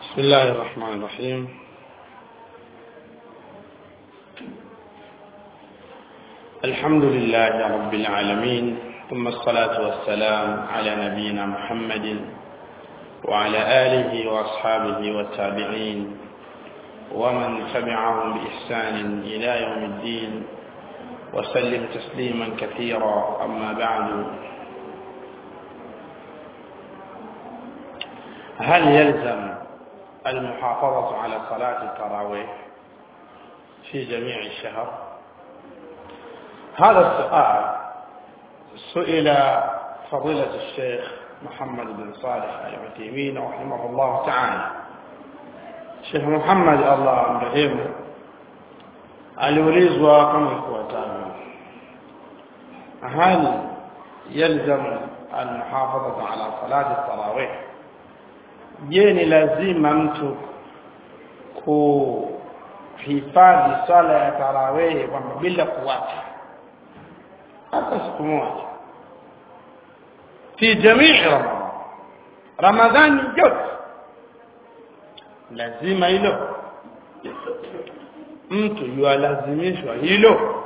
بسم الله الرحمن الرحيم الحمد لله رب العالمين ثم الصلاة والسلام على نبينا محمد وعلى آله وأصحابه والتابعين ومن تبعهم بإحسان إلى يوم الدين وسلم تسليما كثيرا أما بعد هل يلزم المحافظة على صلاة التراويح في جميع الشهر هذا السؤال سئل فضيلة الشيخ محمد بن صالح العثيمين رحمه الله تعالى Sheikh Muhammad Allah amrehemu aliulizwa kama ifuatavyo hal yalzam almuhafadhatu ala salati tarawih je ni lazima mtu kuhifadhi swala ya tarawih kwamba bila kuwacha hata siku moja fi jamii ramadhan ramadhani yote lazima hilo mtu yualazimishwa hilo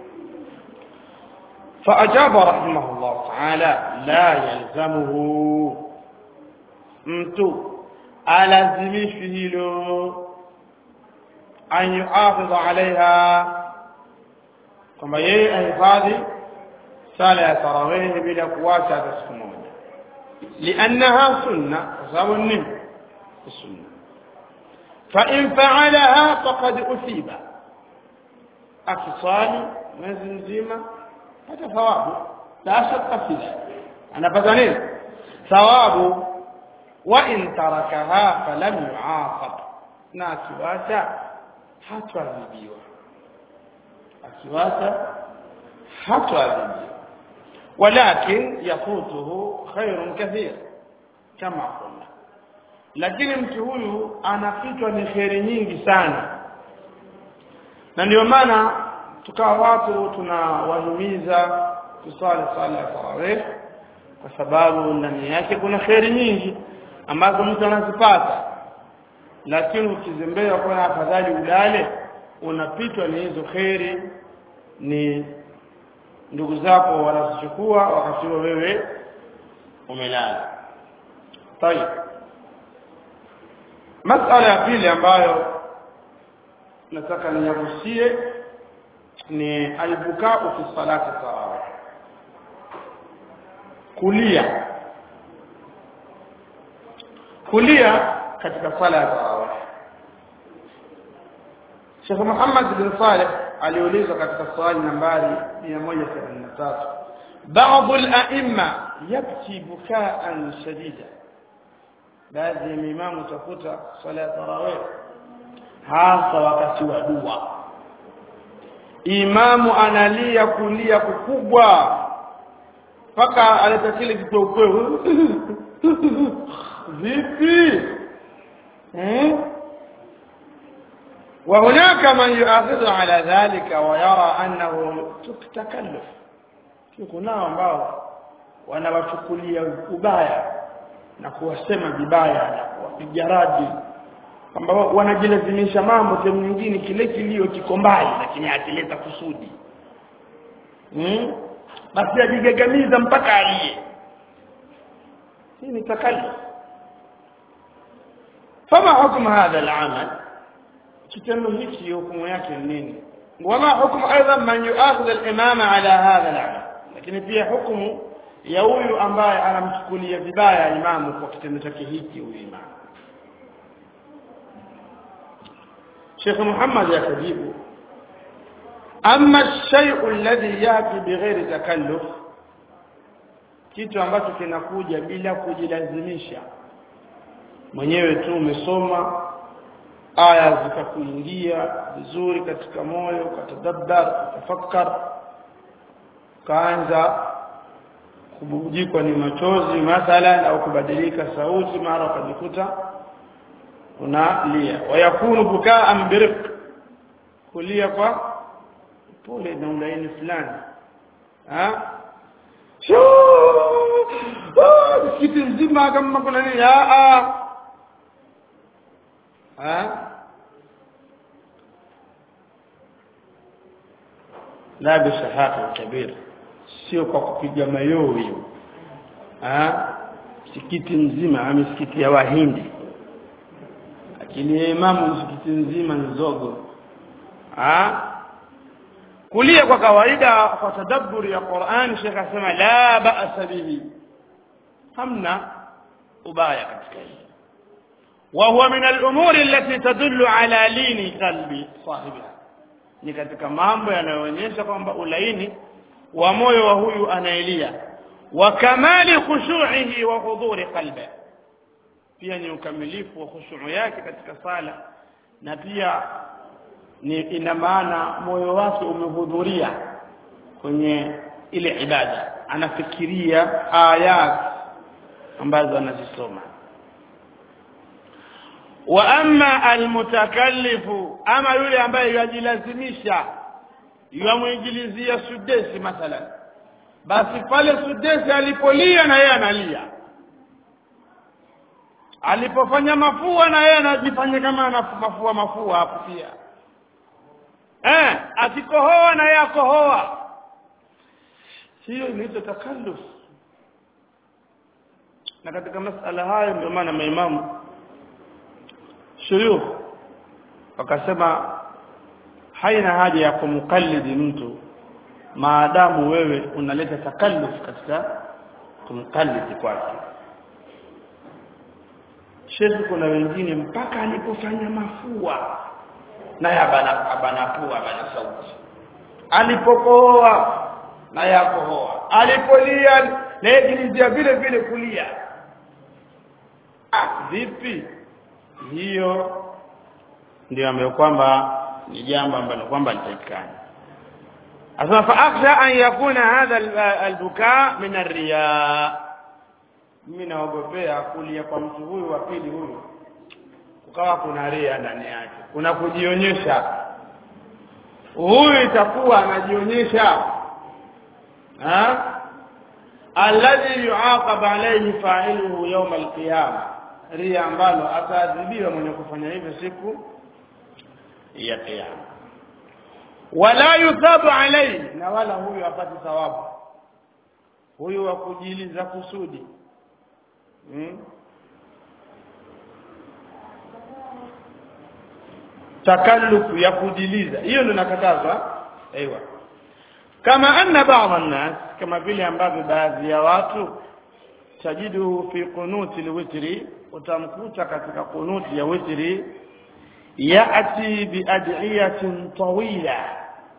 فأجاب رحمه الله تعالى لا يلزمه mtu alazimishwi hilo an yuhafidha alaiha kwamba yeye ahifadhi sala ya tarawehi bila kuwacha hata siku moja liannaha sunna kwa sababu nini sunna فإن فعلها فقد أثيب akiswali mwezi mzima pata thawabu la shaka fi anapata nini thawabu wa in tarakaha falam yuaqab na akiwacha hataadhibiwa akiwacha hataadhibiwa walakin yafutuhu khairun kathir kama qulna lakini mtu huyu anapitwa ni kheri nyingi sana na ndio maana tukawa watu tunawahimiza kusali sala ya tarawih kwa sababu ndani yake kuna kheri nyingi ambazo mtu anazipata lakini ukizembea kwa afadhali ulale unapitwa ni hizo kheri ni ndugu zako wanazichukua wakati huo wewe umelala tayeb masala ya pili ambayo nataka niyagusie ni albukau fi salati tarawih kulia kulia katika sala ya tarawih Sheikh Muhammad bin Saleh aliulizwa katika swali nambari 183 بعض الأئمة يبكي بكاء شديدا baadhi ya imamu utakuta swala ya tarawih hasa wakati wa dua imamu analia kulia kukubwa mpaka aleta kile kitokweo vipi hmm? وهناك من يؤاخذ على ذلك ويرى انه تكلف kunao ambao wanawachukulia ubaya na kuwasema vibaya na kuwapiga radi kwamba wanajilazimisha mambo sehemu nyingine kile kilio kiko mbali lakini akileta kusudi hmm? basi ajigagamiza mpaka aliye hii ni takalluf fama hukumu hadha al-amal kitendo hiki hukumu yake ni nini wama hukumu aidan man yuakhidh al-imama ala hadha al-amal lakini pia hukumu ya huyu ambaye anamchukulia vibaya imamu kwa kitendo chake hiki huyu imamu Sheikh Muhammad yakajibu amma shay'u alladhi yati bighairi takalluf kitu ambacho kinakuja bila kujilazimisha mwenyewe tu umesoma aya zikakuingia vizuri katika moyo ukatadabbar ukafakkar kaanza kububujikwa ni machozi mathalan au kubadilika sauti mara ukajikuta unalia wayakunu bukaan birq kulia kwa pole na ulaini fulani ha msikiti mzima kama kuna nini ah ha la bisahati kabir sio kwa kupiga mayoyo ha msikiti mzima ama misikiti ya wahindi lakini imamu msikiti mzima ni zogo ha kulia kwa kawaida kwa tadabburi ya Qur'an Sheikh asema la ba'sa bihi hamna ubaya katika hili وهو من الأمور التي تدل على لين قلب صاحبها ni katika mambo yanayoonyesha kwamba ulaini wa moyo wa huyu anaelia wa kamali khushu'ihi wa hudhuri qalbi pia ni ukamilifu wa khushu' yake katika sala na pia ni ina maana moyo wake umehudhuria kwenye ile ibada anafikiria ayat ambazo anazisoma wa amma almutakallifu ama yule ambaye yajilazimisha yamwingilizia sudesi mathalan basi pale sudesi alipolia na yeye analia alipofanya mafua na yeye anajifanya kama ana mafua mafua hapo pia eh akikohoa na yeye akohoa hiyo inaitwa takalluf na katika masala hayo ndio maana maimamu shuyukh wakasema haina haja ya kumkallidi mtu maadamu wewe unaleta takalluf katika kumkallidi kwake shekhi kuna wengine mpaka alipofanya mafua naye abana abanapua abana sauti alipokohoa naye akohoa alipolia naye vile vile kulia ah vipi hiyo ndio ambayo kwamba ni jambo ambalo kwamba litakikana asema fa akhsha an yakuna hadha albuka min arriya mimi naogopea kulia kwa mtu huyu wa pili huyu kukawa kuna ria ndani yake kuna kujionyesha huyu itakuwa anajionyesha ha alladhi yuaqab alayhi fa'iluhu yawm alqiyamah ria ambalo ataadhibiwa mwenye kufanya hivyo siku ya kiyama wala yuthabu alayhi na wala huyu apati thawabu huyu wa kujiliza kusudi hmm? takallufu ya kujiliza hiyo ndio nakatazwa aiywa kama anna ba'd an-nas kama vile ambavyo baadhi ya watu tajidu fi qunuti alwitri utamkuta katika kunuti ya witri yati biad'iyatin tawila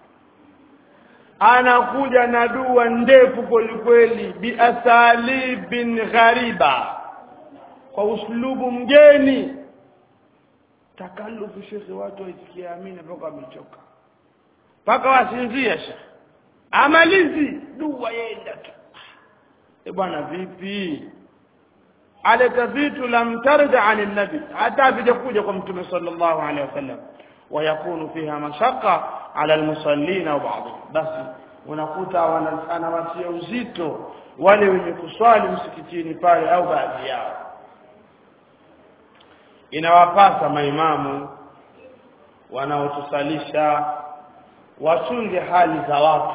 anakuja na dua ndefu kwelikweli biasalibin ghariba kwa uslubu mgeni takalufu shekhe watu waisikia amina mpaka wamechoka mpaka wasinzia shekhe amalizi dua yenda tu e bwana vipi aleta vitu lam tarda an nabi hata vijakuja kwa mtume sallallahu alaihi wasallam ويكون فيها مشقة على المصلين وبعضهم basi unakuta anawatia uzito wale wenye kuswali msikitini pale au baadhi yao inawapasa maimamu wanaotusalisha wachunge hali za watu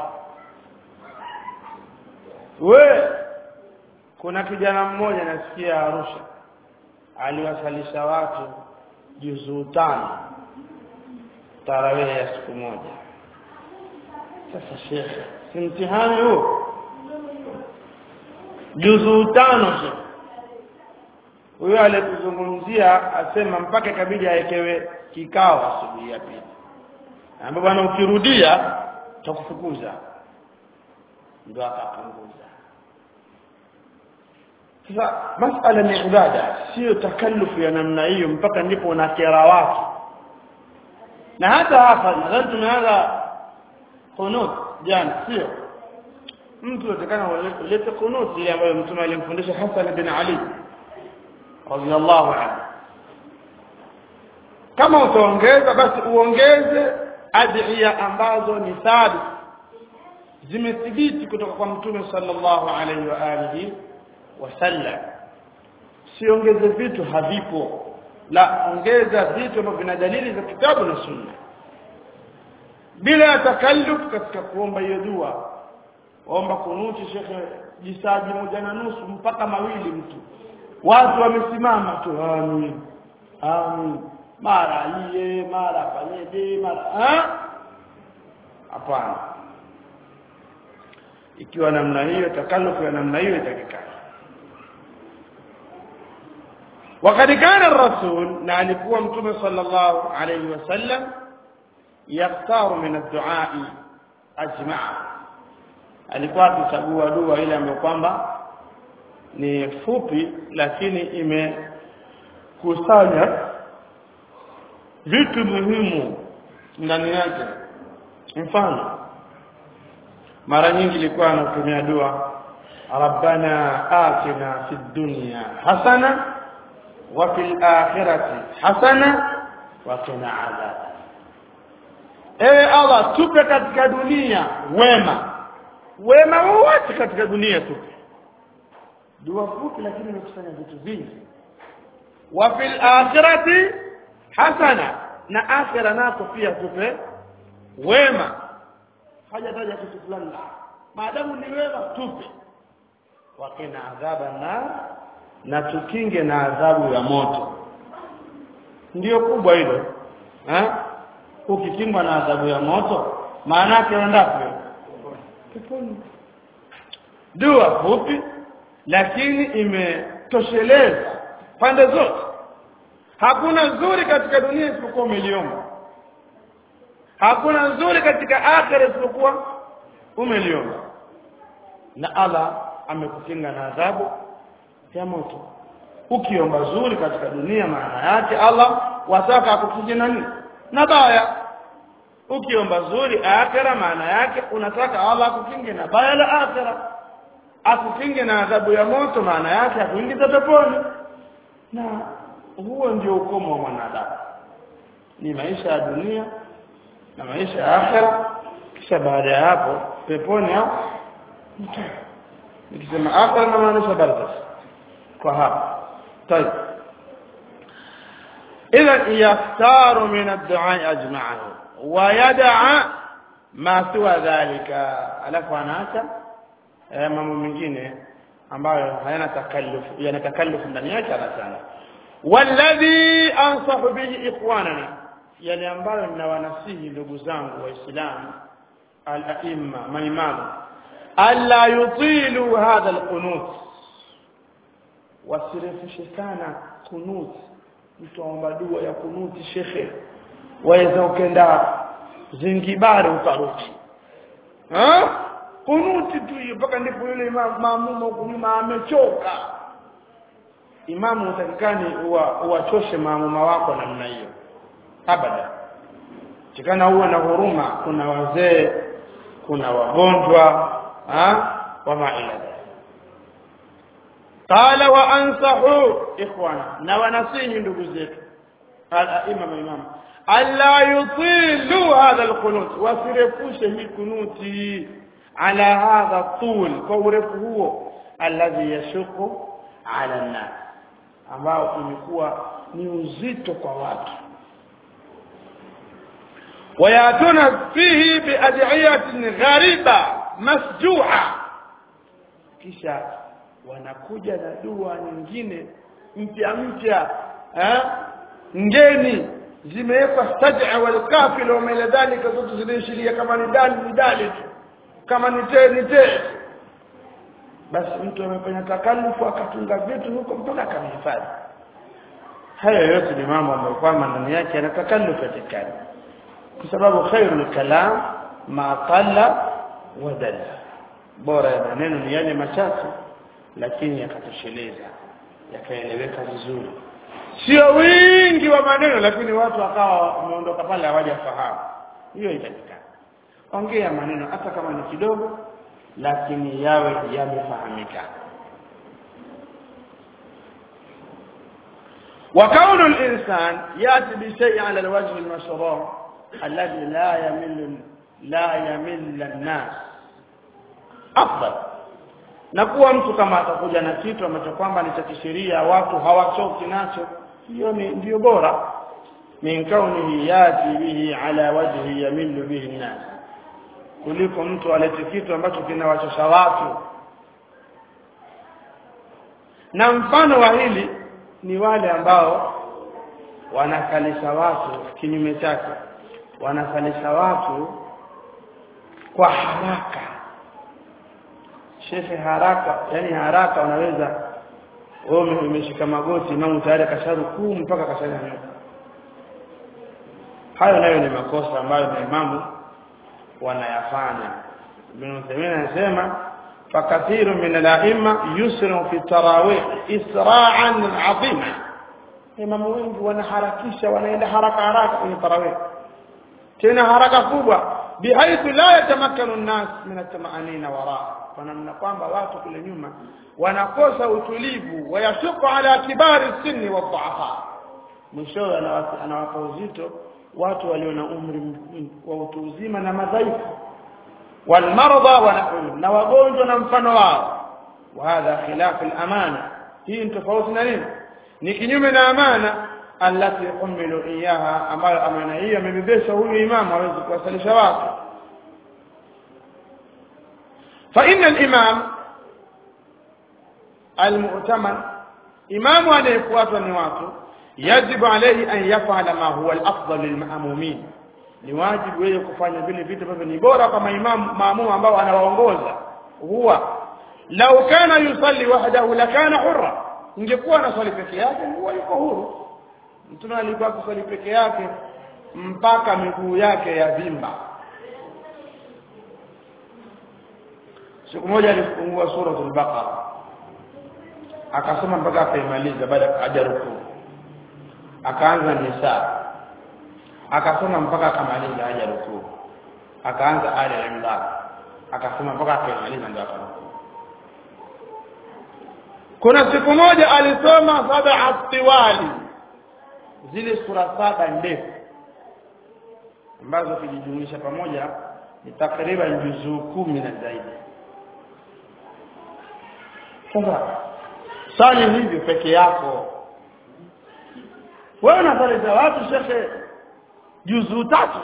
we kuna kijana mmoja nasikia Arusha aliwasalisha watu juzuu tano tarawih ya siku moja sasa shekhe si mtihani huo juzuu tano shekhe huyo aliyetuzungumzia asema mpaka ikabidi awekewe kikao asubuhi ya pili ambapo bwana ukirudia tutakufukuza ndo akapunguza sasa masala ni ibada sio takallufu ya namna hiyo mpaka ndipo unakera watu na hata hapa nadhani tumeanza kunut jana sio mtu atakana ulete kunut ile ambayo mtume alimfundisha Hassan bin Ali radiyallahu anhu kama utaongeza basi uongeze adhiya ambazo ni thabit zimethibiti kutoka kwa mtume sallallahu alaihi wa alihi wasallam siongeze vitu havipo la ongeza vitu ambavyo vina dalili za kitabu na sunna bila ya takalluf katika kuomba hiyo dua omba kunuti shekhe jisaji moja na nusu mpaka mawili mtu watu wamesimama tu amin amin mara iye mara fanyeje mara hapana ikiwa namna hiyo takalufu ya namna hiyo itakikana وقد كان الرسول نعلقوا متوم صلى الله عليه وسلم يختار من الدعاء أجمع alikuwa akichagua dua ile ambayo kwamba ni fupi lakini imekusanya vitu muhimu ndani yake mfano mara nyingi ilikuwa anatumia dua rabbana atina fid dunya hasana wa fil akhirati hasana wa qina adhab ewe allah tupe katika dunia wema wema wote katika dunia tupe dua fupi lakini imekusanya vitu vingi wa fil akhirati hasana na akhira nako pia tupe wema hajataja kitu fulani maadamu ni wema tupe wakina adhaba na na tukinge na adhabu ya moto ndiyo kubwa hilo eh ukikingwa na adhabu ya moto maana yake endapo peponi dua fupi lakini imetosheleza pande zote hakuna nzuri katika dunia isipokuwa umeliomba hakuna nzuri katika akhira isipokuwa umeliomba na Allah amekukinga na adhabu ya moto ukiomba zuri katika dunia maana yake Allah wataka akukinge na nini na baya ukiomba zuri akhira maana yake unataka Allah akukinge na baya la akhira akukinge na adhabu ya moto maana yake akuingize peponi na huo ndio ukomo wa mwanadamu ni maisha ya dunia na maisha ya akhira kisha baada ya hapo peponi au nikisema akhira na maanisha barzakh kwa hapa طيب اذا يختار من الدعاء اجمعه ويدع ما سوى ذلك alafu anaacha mambo mengine ambayo hayana takallufu yana takallufu ndani yake anasema walladhi ansahu bihi ikhwanana yale ambayo ninawanasihi ndugu zangu waislamu al-aimma maimamu alla yutilu hadha al-qunut wasirefushe sana kunut mtu aomba dua ya kunuti shekhe waweza ukenda zingibari ukarudi ha kunuti tu hiyo mpaka ndipo yule maamuma huko nyuma amechoka imamu utakikani uwachoshe maamuma wako namna hiyo abada chikana uwe na huruma kuna wazee kuna wagonjwa ha wama ila qala wa ansahu ikhwana na wanasihi ndugu zetu al-aima maimamu alla yutilu hadha al-qunut wasirefushe hii kunuti ala hadha tul kwa urefu huo alladhi yashuku ala an-nas ambao imekuwa ni uzito kwa watu wayatuna fihi biad'iyatin ghariba masju'a kisha wanakuja na dua nyingine mpya mpya eh ngeni zimewekwa saj'a wal kafil wa mila dhalika zote zinaishiria kama ni dali ni dali tu kama ni te ni te basi mtu amefanya takalufu akatunga vitu huko mpaka akamhifadhi haya yote ni mambo ambayo kwamba ndani yake yana takalufu katika kwa sababu khairul kalam ma qalla wa dalla bora ya maneno ni yale machache lakini yakatosheleza yakaeleweka vizuri sio wingi wa maneno lakini watu wakawa wameondoka pale hawajafahamu hiyo itakikana ongea maneno hata kama ni kidogo lakini yawe yamefahamika وكون الإنسان يأتي بشيء على الوجه المشروع الذي لا يمل لا يمل الناس أفضل na kuwa mtu kama atakuja na kitu ambacho kwamba ni cha kisheria watu hawachoki nacho hiyo ni ndio bora min kaunihi yati bihi ala wajhi yamillu bihi nnas kuliko mtu alete kitu ambacho kinawachosha watu na mfano wa hili ni wale ambao wanakalisha watu kinyume chake wanakalisha watu kwa haraka shekhe haraka yani haraka unaweza wewe umeshika magoti imamu tayari kasharukuu mpaka kashanyanyuka hayo nayo ni makosa ambayo maimamu wanayafanya ibn Uthaymeen anasema fakathiru min al-a'imma yusru fi tarawih isra'an 'azima imamu wengi wanaharakisha wanaenda haraka haraka kwenye tarawih tena haraka kubwa bihaithu la yatamakkanu an-nas min at-tama'anina wara kwa namna kwamba watu kule nyuma wanakosa utulivu wayashuku ala kibari sinni wa dhu'afa mwishowe anawapa uzito watu walio na umri wa utu uzima na madhaifu walmarda wa na wagonjwa na mfano wao wa hadha khilaf al-amana hii ni tofauti na nini ni kinyume na amana allati umilu iyaha ambayo amana hiyo amebebesha huyu imamu aweze kuwasalisha watu fa inna al-imam al-mu'taman imamu anayefuatwa ni watu yajibu alayhi an yaf'ala ma huwa al-afdal lil-ma'mumin ni wajibu yeye kufanya vile vitu ambavyo ni bora kwa maimamu maamumu ambao anawaongoza huwa law kana yusalli wahdahu lakana hurra ingekuwa anaswali peke yake huwa yuko huru mtume alikuwa kuswali peke yake mpaka miguu yake ya vimba siku moja alifungua suratul baqara akasoma mpaka akaimaliza baada hajarukuu akaanza nisa akasoma mpaka akamaliza haja rukuu akaanza ali imran akasoma mpaka akamaliza ndio akarukuu kuna siku moja alisoma sab'a tiwali zile sura saba ndefu ambazo kijijumuisha pamoja ni takriban juzuu kumi na zaidi sasa sali hivyo peke yako wewe unasali za watu shekhe juzuu tatu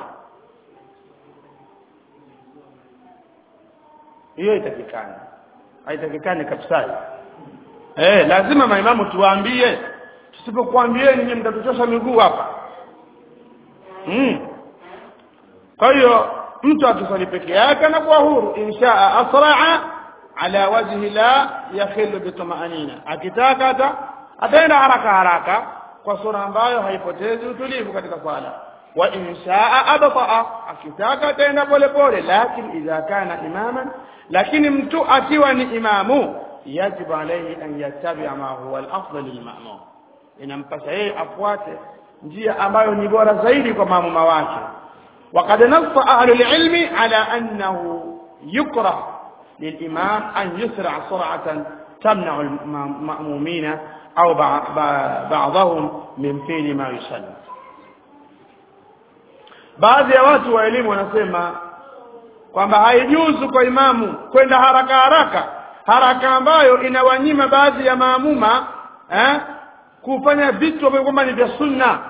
hiyo itakikani haitakikani kabisa eh lazima maimamu tuwaambie tusipokuambie ninyi mtatuchosha miguu hapa mm. kwa hiyo mtu akiswali peke yake anakuwa huru inshaa asraa ala wajhi la yakhilu bitumaanina akitaka hata ataenda haraka haraka kwa sura ambayo haipotezi utulivu katika swala wa inshaa abtaa akitaka ataenda pole pole lakini idha kana imaman lakini mtu akiwa ni imamu yajibu alayhi an yattabi'a ma huwa al-afdal lil-ma'mum inampasa yeye afuate njia ambayo ni bora zaidi kwa maamuma wake وقد نص أهل العلم على أنه يكره للإمام أن يسرع سرعة تمنع المأمومين أو بعضهم من فعل ما يصلي baadhi ya watu wa elimu wanasema kwamba haijuzu kwa imamu kwenda haraka haraka haraka ambayo inawanyima baadhi ya maamuma eh, kufanya vitu ambavyo kwamba ni vya sunna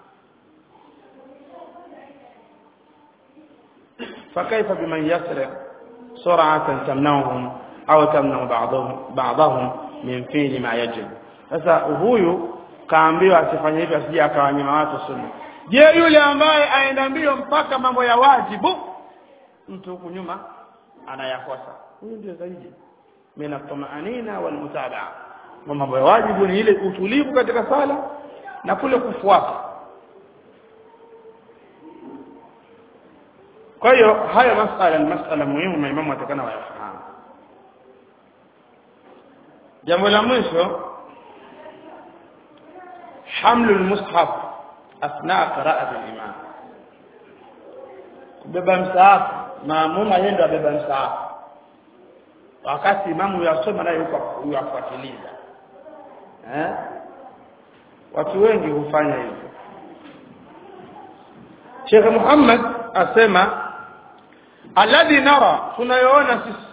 فكيف بمن يسرع سرعة تمنعهم أو تمنع بعضهم بعضهم من فعل ما يجب sasa huyu kaambiwa asifanye hivyo asije akawanyima watu sunna je yule ambaye aenda mbio mpaka mambo ya wajibu mtu huku nyuma anayakosa huyu ndio zaidi mina tumaanina wal mutabaa mambo ya wajibu ni ile utulivu katika sala na kule kufuata kwa hiyo haya masala ni masala muhimu maimamu watakana wayafahamu jambo la mwisho hamlu lmushaf athnaa qiraati limam kubeba msaafu maamuma yeye ndo abeba msaafu wakati imamu yasoma naye huko yafuatiliza eh watu wengi hufanya hivyo Sheikh Muhammad asema alladhi nara tunayoona sisi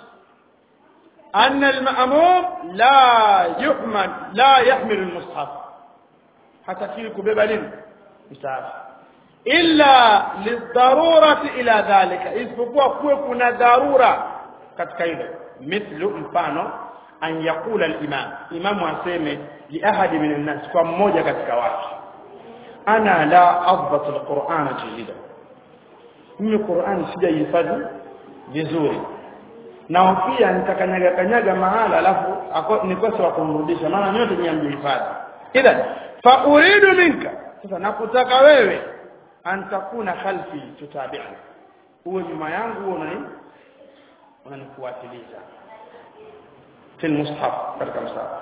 anna al-ma'mum la yuhmal la yahmil al-mushaf hatakiwi kubeba nini msahafu illa lidharurati ila dhalika isipokuwa kuwe kuna dharura katika hilo mithlu mfano an yaqula al-imam imamu aseme li ahadi min an-nas kwa mmoja katika watu ana la adbatu al-qur'ana jayida mimi Qur'an sijaihifadhi vizuri na pia nitakanyaga kanyaga mahala alafu nikose wa kumrudisha maana nyote ni amjihifadhi idhan fa uridu minka sasa nakutaka wewe antakuna khalfi tutabi'ani uwe nyuma yangu uwe unani unanifuatiliza في المصحف katika msahafu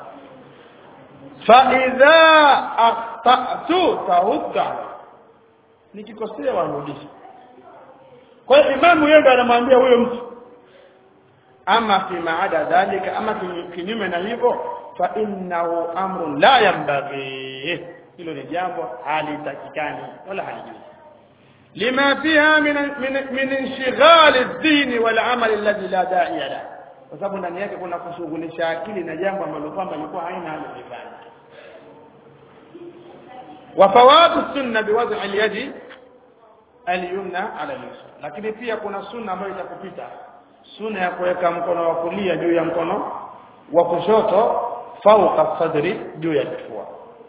فاذا اخطات ترد nikikosea warudisha kwa hiyo imamu yeye ndo anamwambia huyo mtu ama fi maada dhalika ama kinyume na hivyo fa innahu amrun la yanbaghi hilo ni jambo halitakikani wala halijui lima fiha min min, min inshighal ad-din wal amal alladhi la da'iya lahu kwa sababu ndani yake kuna kushughulisha akili na jambo ambalo kwamba ilikuwa haina haja kufanya wa fawatu sunna biwad'i al-yadi al-yumna ala al-yusra lakini pia kuna sunna ambayo itakupita sunna ya kuweka mkono wa kulia juu ya mkono wa kushoto fauqa sadri juu ya kifua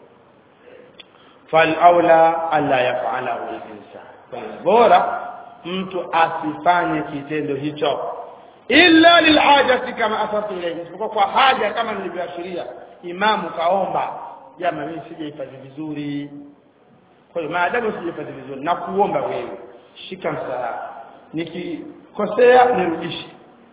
fal aula alla yaf'alahu al-insan bora mtu asifanye kitendo hicho illa lilhajati kama asartu ilayhi isipokuwa kwa haja kama nilivyoashiria imamu kaomba jamaa mimi sijahifadhi vizuri kwa hiyo maadamu sijahifadhi vizuri na kuomba wewe shika msahafu nikikosea nirudishe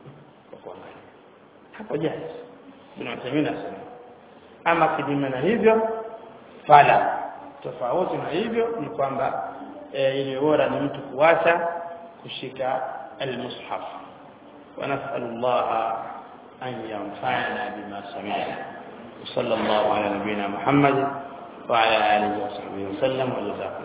hapo jaiz tunasemea sana ama kinyume na hivyo fala tofauti na hivyo ni kwamba e, ile bora ni mtu kuacha kushika almushaf ونسأل الله أن ينفعنا بما سمعنا وصلى الله على نبينا محمد وعلى آله وصحبه وسلم وجزاكم